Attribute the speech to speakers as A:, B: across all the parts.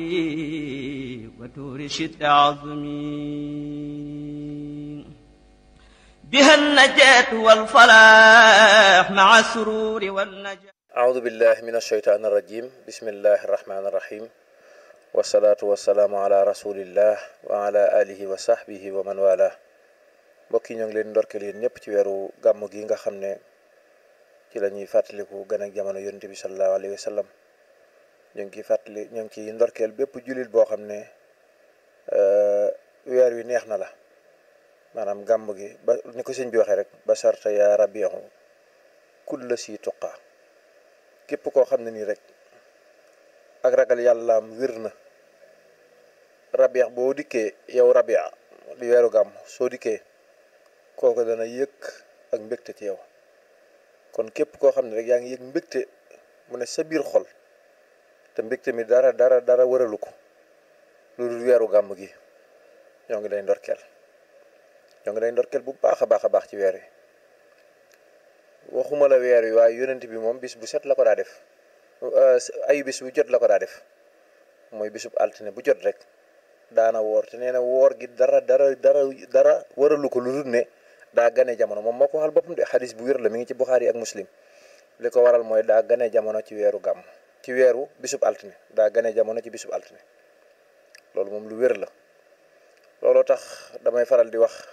A: وتور شد عظمي بها النجاة والفلاح مع السرور والنجاة
B: أعوذ بالله من الشيطان الرجيم بسم الله الرحمن الرحيم والصلاة والسلام على رسول الله وعلى آله وصحبه ومن والاه mbokk yi ñoo ngi leen ndorkeel yéen ñëpp ci weeru gàmm gi nga xam ne ci la ñuy fàttaliku gën ak jamono yonent bi sallallahu alayhi wa sallam ñoo ngi ciy fàttali ñoo ngi ciy ndorkeel bépp jullit boo xam ne weer wi neex na la maanaam gàmm gi ba ni ko sëñ bi waxee rek ba sarta yaa rabihu kulla si tuqa képp koo xam ne nii rek ak ragal yàllaam wér na rabiix boo dikkee yow rabia di weeru gàmm soo dikkee kooku dana yëg ak mbégte ci yow kon képp koo xam ne rek yaa ngi yëg mbégte mu ne sa biir xol te mbégte mi dara dara dara wëralu ko lu dul weeru gàmm gi ñoo ngi lay ndorkeel ñoo ngi lay ndorkeel bu baax a baax a baax ci weer wi waxuma la weer wi waaye yonent bi moom bis bu set la ko daa def ay bis bu jot la ko daa def mooy bisub altine bu jot rek daana woor te nee na woor gi dara dara dara dara waralu ko lu dul ne daa gane jamono moom moo ko waxal boppam de xadis bu wér la mi ngi ci Buxaari ak Muslim li ko waral mooy daa gane jamono ci weeru gàmm ci weeru bisub altine daa gane jamono ci bisub altine loolu moom lu wér la looloo tax damay faral di wax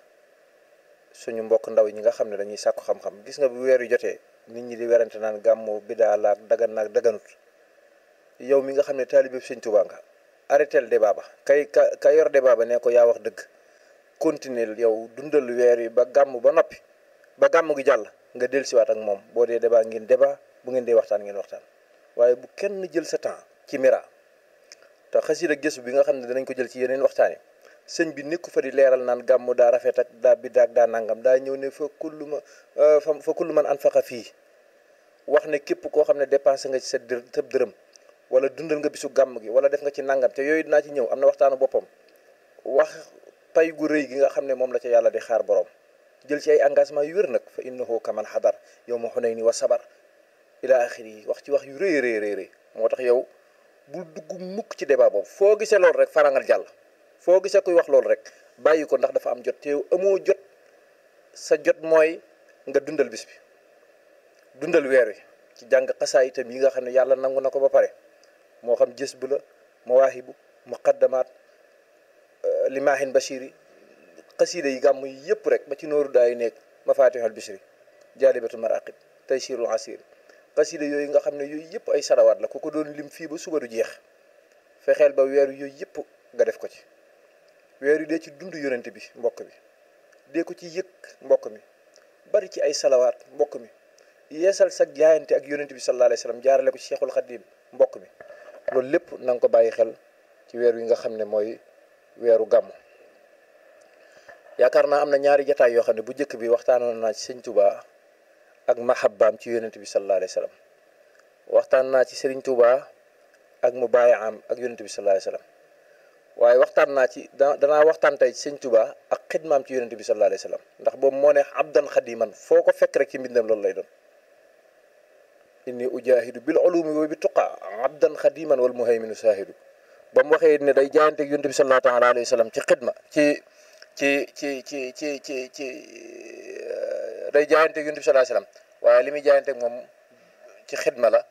B: suñu mbokk ndaw ñi nga xam ne dañuy sàkku xam-xam gis nga bu weer yu jotee nit ñi di werante naan gàmmu bidaa laak dagan naak daganut yow mi nga xam ne taalibe Sëñ Tuubaa nga arrêté le débat ba kay ka ka yor débat ba ne ko yaa wax dëgg continuer yow dundal weer yi ba gàmm ba noppi ba gàmm gi jàll nga dellusiwaat ak moom boo dee débat ngeen débat bu ngeen dee waxtaan ngeen waxtaan waaye bu kenn jël sa temps ci mira te xasida gëstu bi nga xam ne danañ ko jël ci yeneen waxtaan yi sëñ bi nekku fa di leeral naan gàmm daa rafet ak daa biddaa ak daa nangam daa ñëw ne fa kullu ma fa kullu man anfaqa fii wax ne képp koo xam ne dépensé nga ci sa dër tëb dërëm wala dundal nga bisu gàmm gi wala def nga ci nangam te yooyu dinaa ci ñëw am na waxtaanu boppam wax pay gu rëy gi nga xam ne moom la ca yàlla di xaar borom jël ci ay engagement yu wér nag fa innahu kaman xadar yow ma xunay ni wa sabar ila axiri yi wax ci wax yu rëy rëy rëy moo tax yow bul dugg mukk ci débat boobu foo gisee loolu rek farangal jàll foo gisee kuy wax loolu rek bàyyi ko ndax dafa am jot te yow amoo jot sa jot mooy nga dundal bis bi dundal weer wi ci jàng xasaa itam yi nga xam ne yàlla nangu na ko ba pare moo xam jës bu la mawaahibu muqaddamaat limaahin bashiri xasiida yi gàmm yi yëpp rek ba ci nooru daay nekk mafatihul bishri jaalibatul maraqib taysirul asir xasiida yooyu nga xam ne yooyu yëpp ay salawaat la ku ko doon lim fii ba suba du jeex fexeel ba weeru yooyu yëpp nga def ko ci weer yu dee ci dund yonent bi mbokk bi dee ko ci yëg mbokk mi bari ci ay salawaat mbokk mi yeesal sa jaayante ak yonent bi sallallahu alayhi wa sallam jaarale ko ci cheikhul xadim mbokk mi loolu lépp na nga ko bàyyi xel ci weer wi nga xam ne mooy weeru gàmm yaakaar naa am na ñaari jataay yoo xam ne bu njëkk bi waxtaanoon naa ci sëñ Touba ak mahabbaam ci yonent bi sallallahu alayhi wa sallam waxtaan naa ci sëriñ Touba ak mu bàyyi am ak yonent bi sallallahu alayhi wa sallam waaye waxtaan naa ci da danaa waxtaan tey ci sëñ Touba ak xidmaam ci yonent bi sallallahu alayhi wa sallam ndax boobu moo ne abdan xadiman foo ko fekk rek ci mbindam loolu lay doon inni ujahidu bil ulumi wa bi tuqa abdan xadiman wal muhayminu saahidu ba mu waxee ne day jaayante ak yonent bi sallallahu taala alayhi wa sallam ci xidma ci ci ci ci ci ci ci day jaayante ak yonent bi sallallahu alayhi wa sallam waaye li muy jaayante ak moom ci xidma la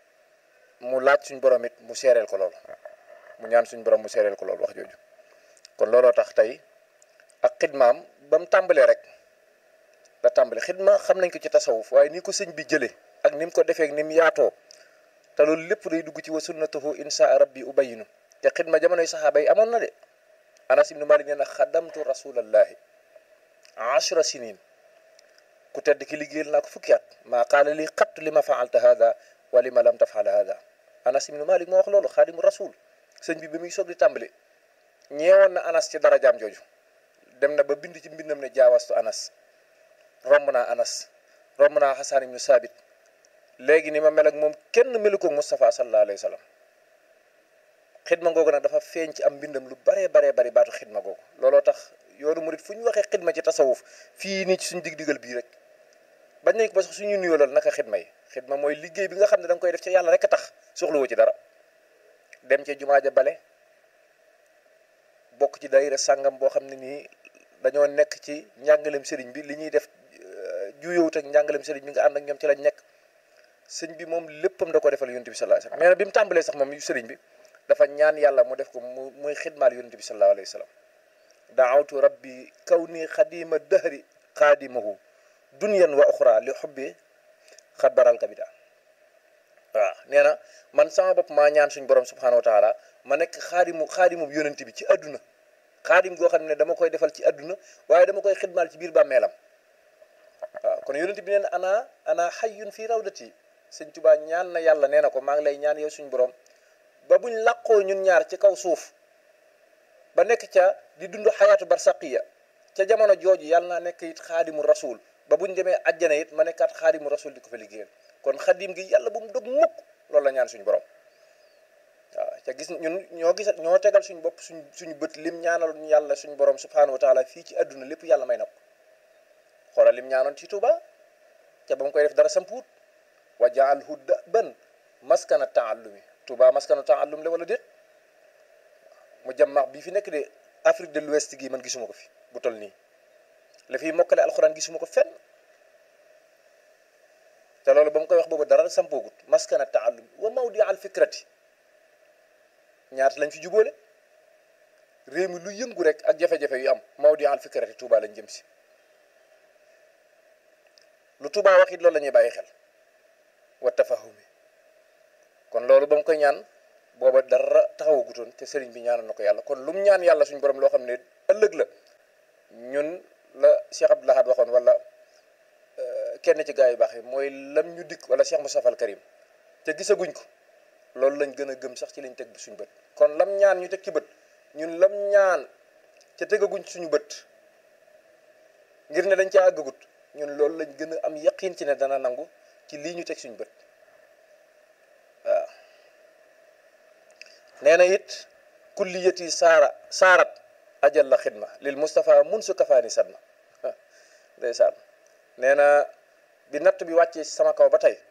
B: mu laaj suñ borom it mu seereel ko loolu mu ñaan suñ borom mu seereel ko loolu wax jooju kon looloo tax tey ak xidmaam ba mu tàmbalee rek la tàmbale xidma xam nañ ko ci tasawuf waaye ni ko sëñ bi jëlee ak ni mu ko defee ak ni mu yaatoo te loolu lépp day dugg ci wa sunnatuhu insha rabbi ubayinu te xidma jamonoy saxaaba yi amoon na de anas ibnu malik nee na xadamtu rasulallahi ashra sinin ku tedd ki liggéeyal naa ko fukki at maa qaala li xat li ma faalta hada wa li ma lam tafal hada anas ibnu malik moo wax loolu xaadimu rasul sëñ bi ba muy soog di tàmbali ñeewoon na anas ci darajaam jooju dem na ba bind ci mbindam ne jaawastu anas romb naa anas romb naa xasaan ibnu saabit léegi ni ma mel ak moom kenn melu ko Moustapha sallallahu alayhi wa sallam xidma googu nag dafa feeñ ci am mbindam lu baree baree bari baatu xidma googu looloo tax yoonu murit fu ñu waxee xidma ci tasawuf fii nii ci suñ dig digal bii rek bañ nañ ko ba sax suñu nuyoolal naka xidma yi xidma mooy liggéey bi nga xam ne da nga koy def ci yàlla rek a tax soxlawoo ci dara dem ca jumaa ja bale bokk ci daayira sàngam boo xam ne nii dañoo nekk ci njàngalem sëriñ bi li ñuy def juyowut ak njàngalem sëriñ bi nga ànd ak ñoom ci lañ nekk sëñ bi moom léppam da ko defal yonent bi sallallahu alayhi wasallam nee na bi mu tàmbalee sax moom sëriñ bi dafa ñaan yàlla mu def ko mu muy xidmaal yonent bi sallallahu alayhi wasallam daawtu rabbi kaw nii xadima dahri xaadimahu dunyan wa uxra li xubbi xat baral kabida waaw nee na man sama bopp maa ñaan suñ borom subhanahu wa taala ma nekk xaadimu xaadimu yonent bi ci àdduna xaadim goo xam ne dama koy defal ci àdduna waaye dama koy xidmaal ci biir bàmmeelam waaw kon yonent bi nee na ana ana xayyun fii rawdati sëñ Tuubaa ñaan na yàlla nee na ko maa ngi lay ñaan yow suñ borom ba buñ làqoo ñun ñaar ci kaw suuf ba nekk ca di dund xayaatu barsaqiya ca jamono jooju yàlla naa nekk it xaadimu rasul ba buñ demee àjjana it ma nekkaat xaadimu rasul di ko fa liggéeyal kon xadim gi yàlla bu mu dog mukk loolu la ñaan suñu borom waaw ca gis ñun ñoo gis ñoo tegal suñu bopp suñ suñu bët lim ñaanal yàlla suñu borom subhanahu wa taala fii ci àdduna lépp yàlla may na ko xoolal lim ñaanoon ci Tuuba ca ba mu koy def dara sampuut wa jaalhu daban maskana taallumi Tuuba maskana taallum la wala déet mu jàmmax bii fi nekk de Afrique de l'Ouest gi man gisuma ko fi bu toll nii la fiy mokkale alxuraan gisuma ko fenn te loolu ba mu koy wax boobu dara sampoogut maskana taallum wa mawdi al fikrati ñaata lañ fi jubóole réew mi lu yëngu rek ak jafe-jafe yu am mawdi al fikrati Touba lañ jëm si lu Touba wax it loolu la ñuy bàyyi xel wa tafahumi kon loolu ba mu koy ñaan booba dara taxawagutoon te sëriñ bi ñaanal na ko yàlla kon lu mu ñaan yàlla suñu borom loo xam ne ëllëg la ñun la Cheikh Abdoul Ahad waxoon wala kenn ci gaa yu baax yi mooy lam ñu dikk wala Cheikh Moustapha al Karim te gisaguñ ko loolu lañ gën a gëm sax ci lañ teg suñu bët kon lam ñaan ñu teg ci bët ñun lam ñaan ca tegaguñ suñu bët ngir ne dañ caa àggagut ñun loolu lañ gën a am yaqin ci ne dana nangu ci lii ñu teg suñu bët waaw nee na it kulliyati saara saarat ajal la xidma lil Moustapha mun su kafaani sadma ndeysaan nee na bi natt bi wàccee sama kaw ba tey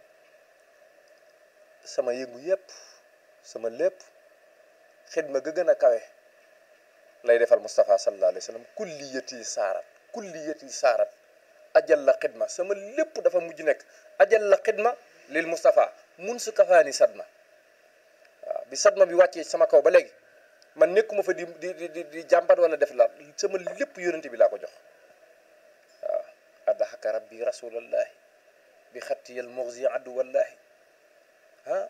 B: sama yëngu yépp sama lépp xidma ga gën a kawe lay defal Moustapha sallallahu alayhi wa sallam kulliyati saarat kulliyati saarat ajal la xidma sama lépp dafa mujj nekk ajal la xidma lil Moustapha mun su kafaani sadma waaw bi sadma bi wàccee sama kaw ba léegi man nekkuma fa di di di di jàmbat wala def la sama lépp yonente bi laa ko jox waaw addaxaka rabbi rasulallahi bi xattiyal muxzi addu wallahi ah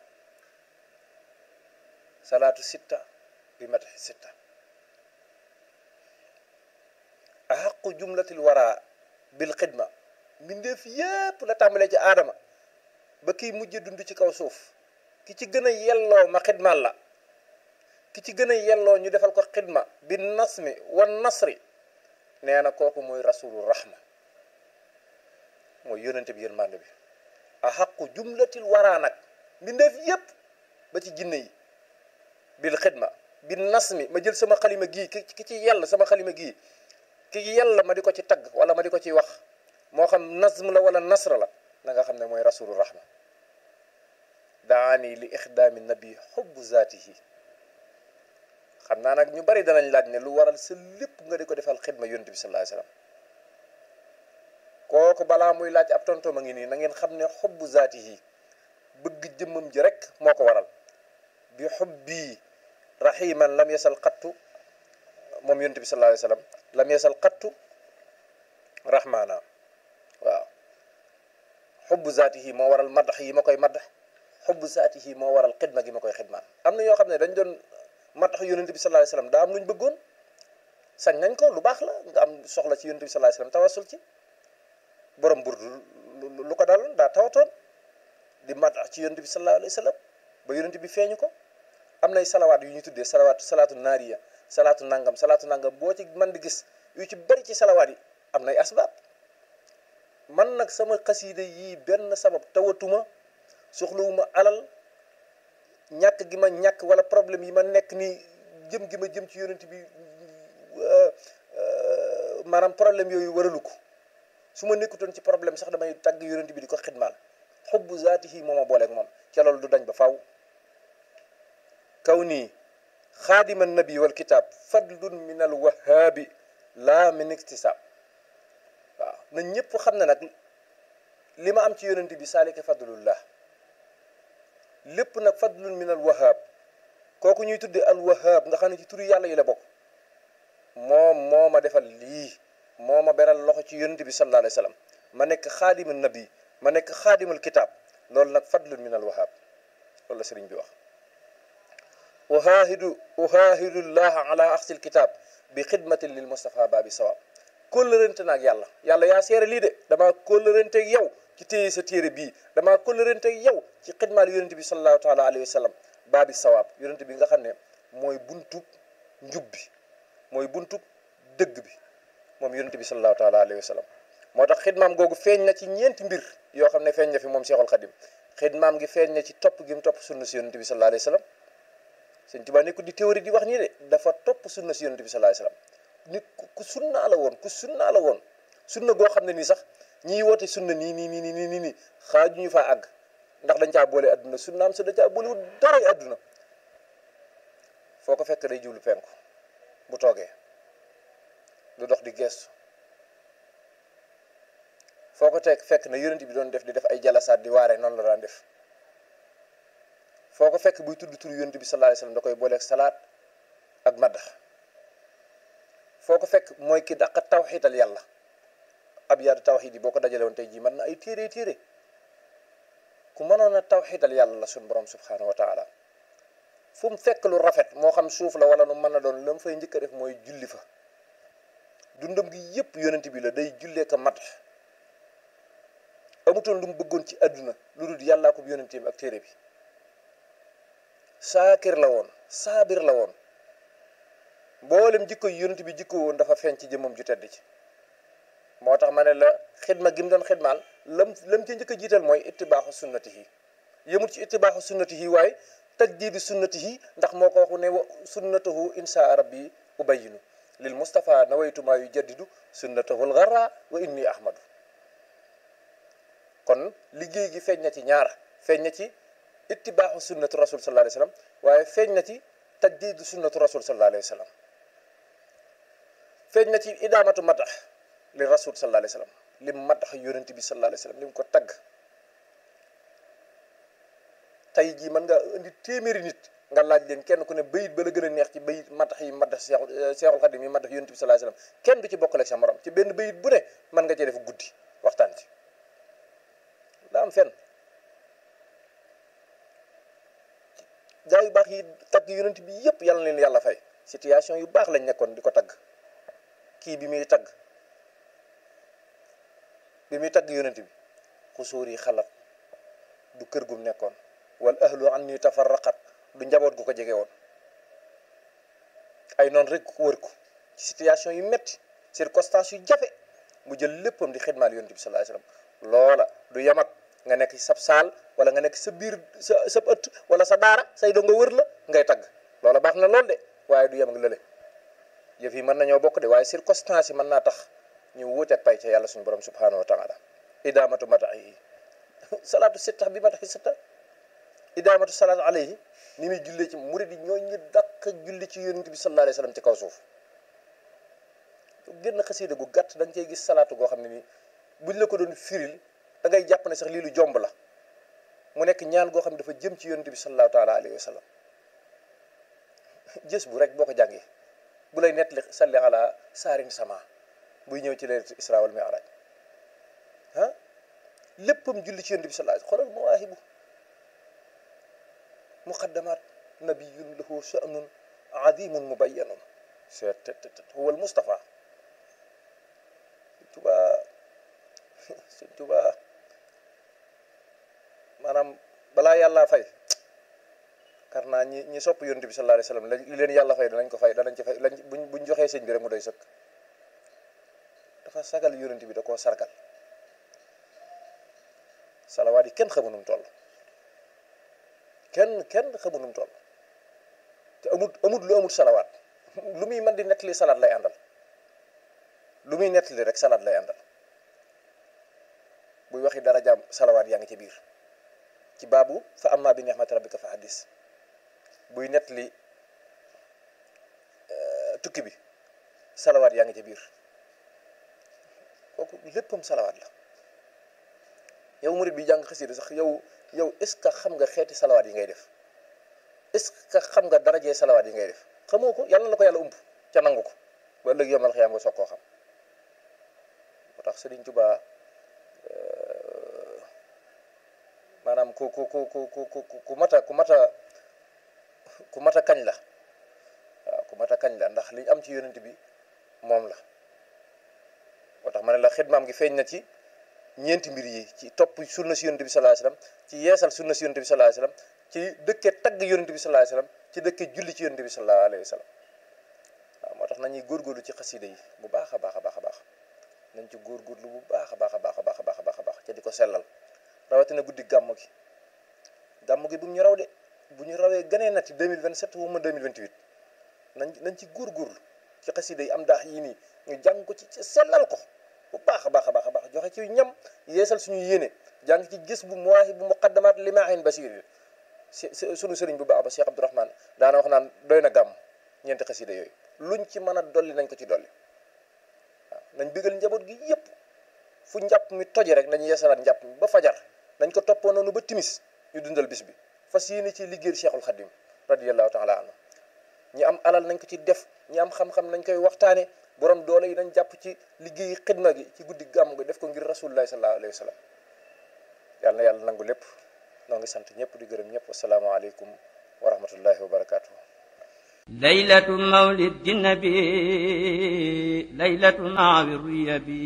B: salaatu sitta bi mataxi sitta axaqu jumlatil wara bil xidma mbindeef yépp la tàmbalee ci aadama ba kiy mujj dund ci kaw suuf ki ci gën a yelloo ma xidmaal la ki ci gën a yelloo ñu defal ko xidma bi nasmi wa nasri nee na kooku mooy rasulu rahma mooy yónente bi yërmande bi a xaqu jumlatil waraa nag mbindeef yépp ba ci jinne yi bil xidma bi nasmi ma jël sama xalima gii ki ki ci yell sama xalima gii ki yell ma di ko ci tagg wala ma di ko ci wax moo xam nasm la wala nasra la na nga xam ne mooy rasulu rahma daani li ixdaami nabi xubbu zaatihi xam naa nag ñu bari danañ laaj ne lu waral sa lépp nga di ko defal xidma yonent bi sallallahu alayhi wasallam kooku balaa muy laaj ab tontom a ngi nii na ngeen xam ne xubbu zaatihi bëgg jëmmam ji rek moo ko waral bi xubbi rahiman lam yasal xattu moom yonent bi sallallahu alayhi wasallam lam yasal xattu rahmaana waaw xubbu zaatihi moo waral madax yi ma koy madax xubbu zaatihi moo waral xidma gi ma koy xidmaan am na ñoo xam ne dañ doon madax yonent bi sallallahu alayhi wasallam daa am lu ñu bëggoon sañ nañ ko lu baax la nga am soxla ci yonent bi sallallahu alayhi wasallam tawasul ci borom burdu lu ko daloon daa tawatoon di madax ci yonent bi sallallahu alayhi wasallam ba yonent bi feeñu ko am nay salawaat yu ñu tuddee salawaat salaatu naariya salaatu nangam salaatu nangam boo ci man di gis yu ci bari ci salawaat yi am nay asbaab man nag sama xasiida yii benn sabab tawatuma soxlawuma alal ñàkk gi ma ñàkk wala problème yi ma nekk nii jëm gi ma jëm ci yonent bi maanaam problème yooyu waralu ko su ma nekkutoon ci problème sax damay tàgg yonent bi di ko xidmaal xubbu zaatihi moo ma booleeg moom ca loolu du dañ ba faw kaw nii xaadima nabi wal kitaab fadlun min al wahaabi laa min iktisaab waaw na ñëpp xam ne nag li ma am ci yonent bi saalika fadlullah lépp nag fadlun min al wahaab kooku ñuy tudde al wahaab nga xam ne ci turu yàlla yi la bokk moom moo ma defal lii moo ma beral loxo ci yonent bi sallallahu alayhi wa sallam ma nekk xaadima nabi ma nekk xaadimal kitaab loolu nag fadlun min al wahaab loolu la sëriñ bi wax uhaahidu uhaahidu llaha ala axsil kitaab bi xidmatin lil Mustafa baabi sawaab kóllërante naag yàlla yàlla yaa seere lii de damaa kóllërante ak yow ci téye sa téere bii damaa kóllërante ak yow ci xidmaal yonent bi sallallahu taala alayhi wa sallam baabi sawaab yonent bi nga xam ne mooy buntub njub bi mooy buntub dëgg bi moom yonent bi sallallahu taala alayhi wa sallam moo tax xidmaam googu feeñ na ci ñeenti mbir yoo xam ne feeñ na fi moom Seexul Xadim xidmaam gi feeñ na ci topp gi mu topp sunna si yonent bi sallallahu alayhi wa sallam sëñ Tuubaa nekkul di théorie di wax nii de dafa topp sunna si yonent bi sallallahu alayhi wa sallam nit ku sunnaa la woon ku sunnaa la woon sunna goo xam ne nii sax ñiy woote sunna nii nii nii nii nii nii xaaju ñu faa àgg ndax dañ caa boole adduna sunnaam sa da caa boolewul dara adduna foo ko fekk day jublu penku bu toogee du dox di gestu foo ko teg fekk na yonent bi doon def di def ay jalasaat di waare noonu la daan def foo ko fekk buy tudd tur yonent bi sallallahu alayhi wasallam da koy booleeg salaat ak maddax foo ko fekk mooy ki dàq tawxiital yàlla ab yaadu tawxiid yi boo ko dajale woon tey jii mën na ay téere téere ku mënoon a tawxiital yàlla la suñ borom subhaanahu wa taala fu mu fekk lu rafet moo xam suuf la wala lu mën a doon la mu fay njëkk a def mooy julli fa dundam gi yépp yonent bi la day jullee ko mat amutoon lu mu bëggoon ci àdduna lu dul yàllaa ko yonenteem ak téere bi saakir la woon saabir la woon mboolem jikko yi yonent bi jikko woon dafa feeñ ci jëmmam ju tedd ci moo tax ma ne la xidma gi mu doon xidmaal lam lam ci njëkk a jiital mooy ittibaaxu sunnatihi yëmut ci ittibaaxu sunnatihi waaye tajdiidi sunnatihi ndax moo ko waxu ne wa sunnatahu insha rabbi ubayinu lil Mustafa nawaytu maa yu jaddidu sunnatahu lgarra wa inni ahmadu kon liggéey gi feeñ na ci ñaar feeñ na ci ittibaaxu sunnatu rasul sallallahu alayhi wa sallam waaye feeñ na ci tajdiidu sunnatu rasul sallallahu alayhi wa sallam feeñ na ci idaamatu matax li rasul sallallahu alayhi wa sallam lim matax yonent bi sallallahu alayhi wa sallam lim ko tagg tey jii mën nga indi téeméeri nit nga laaj leen kenn ku ne bayit ba la gën a neex ci bayit matax yi matax seexul seexul xadim yi matax yonent bi sallallahu alayhi wa sallam kenn du ci bokkale ak sa morom ci benn bayit bu ne mën nga cee def guddi waxtaan ci daa am fenn gaa yu baax yi tagg yonent bi yëpp yàlla leen yàlla fay situation yu baax lañ nekkoon di ko tagg kii bi muy tagg bi muy tagg yonent bi xusóor yi xalat du kër gum nekkoon wal ahlu an ni tafarraqat du njaboot gu ko jege woon ay noonu rek wër ko ci situation yu metti circonstance yu jafe mu jël léppam di xidmaal yonent bi sallallahu alayhi wasallam loola du yamat nga nekk ci sab saal wala nga nekk sa biir sa sa ëtt wala sa daara say doo nga wër la ngay tagg loola baax na lool de waaye du yem ak lële yëf yi mën nañoo bokk de waaye circonstance yi mën naa tax ñu wuuteeg pay ca yàlla suñu borom subhanahu wa taala idaamatu matax yi salaatu sitta bi mataxi sitta idaamatu salaatu alayhi ni muy jullee ci murid yi ñoo ñi dàq julli ci yonent bi sallallahu alayhi wasallam ci kaw suuf génn xasiida gu gàtt da nga cey gis salaatu goo xam ne nii buñ la ko doon firil da ngay jàpp ne sax lii lu jomb la mu nekk ñaan goo xam ne dafa jëm ci yonent bi sallallahu taala alayhi wa sallam jës bu rek boo ko jàngee bu lay nettali salli ala saarin sama buy ñëw ci leerat isra wal mi'raj ah léppam julli ci yonent bi sallallahu alayhi xoolal mawaahibu muqaddamat nabiyun lahu sha'nun azimun mubayyanun seet huwa al mustafa tubaa sëñ tubaa maanaam balaa yàlla fay kar naa ñi ñi sopp yonent bi sallallahu alayhi wasallam li leen yàlla fay danañ ko fay danañ ci fay lañ buñ buñ joxee sëñ bi rek mu doy sëkk dafa sagal yonent bi da koo sargal salawaat yi kenn xamu num toll kenn kenn xamu num toll te amut amut lu amut salawaat lu muy mën di nettali salaat lay àndal lu muy nettali rek salaat lay àndal buy waxi dara jaam salawaat yaa ngi ci biir ci baabu fa amma bi ni'mati rabbika fa hadis buy nettali tukki bi salawaat yaa ngi ca biir kooku léppam salawaat la yow murid bi jàng xasida sax yow yow est ce que xam nga xeeti salawaat yi ngay def est ce que xam nga darajee salawaat yi ngay def xamoo ko yàlla la ko yàlla ump ca nangu ko ba ëllëg yomal xiyaam nga soog koo xam moo tax Sëriñ Tuubaa maanaam ku ku ku ku ku ku mata ku mata ku mata kañ la waaw ku mata kañ la ndax liñ am ci yonent bi moom la moo tax ma ne la xidmaam gi feeñ na ci ñeenti mbir yi ci topp sunna si yonent bi sallallahu alayhi wasallam ci yeesal sunna si yonent bi sallallahu alayhi wasallam ci dëkke tagg yonent bi sallallahu alayhi wasallam ci dëkke julli ci yonent bi sallallahu alayhi wasallam waaw moo tax nañuy góorgóorlu ci xasida yi bu baax a baax a baax a baax nañ ci góorgóorlu bu baax a baax a baax a baax a baax a baax a baax ca di ko sellal rawatina guddi gàmm gi gàmm gi bu ñu raw de bu ñu rawee gënee nati 2027 wu ma 2028 nañ nañ ci góorgóorlu ci xasida yi am daax yii nii ñu jàng ko ci sellal ko bu baax a baax a baax a baax joxe ci ñam yeesal suñu yéene jàng ci gis bu muwaahi bu muqaddamaat limaahin basir suñu sëriñ bu baax ba Cheikh Abdourahmane daana wax naan doy na gàmm ñeenti xasida yooyu luñ ci mën a dolli nañ ko ci dolli waaw nañ bégal njaboot gi yépp fu njàpp mi toje rek nañ yeesalaat njàpp mi ba fajar nañ ko toppoo noonu ba timis ñu dundal bis bi fas yéene ci liggéeyal Cheikhul Khadim radiyallahu taala anhu ñi am alal nañ ko ci def ñi am xam-xam nañ koy waxtaane borom doole yi nañ jàpp ci liggéey xidma gi ci guddi gàmm gi def ko ngir rasulullahi sallallahu alayhi wa sallam yàlla na yàlla nangu lépp noo ngi sant ñëpp di gërëm ñëpp asalaamaaleykum wa rahmatullahi wa barakaatu.
A: laylatu mawlidi nabi laylatu maawi ruyabi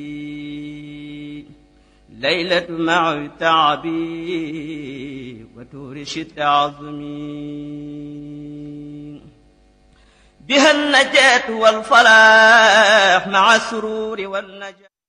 A: laylatu maawi taabi wa tuuri shitta azmi biha النجاة والفلاح مع السرور والنجاة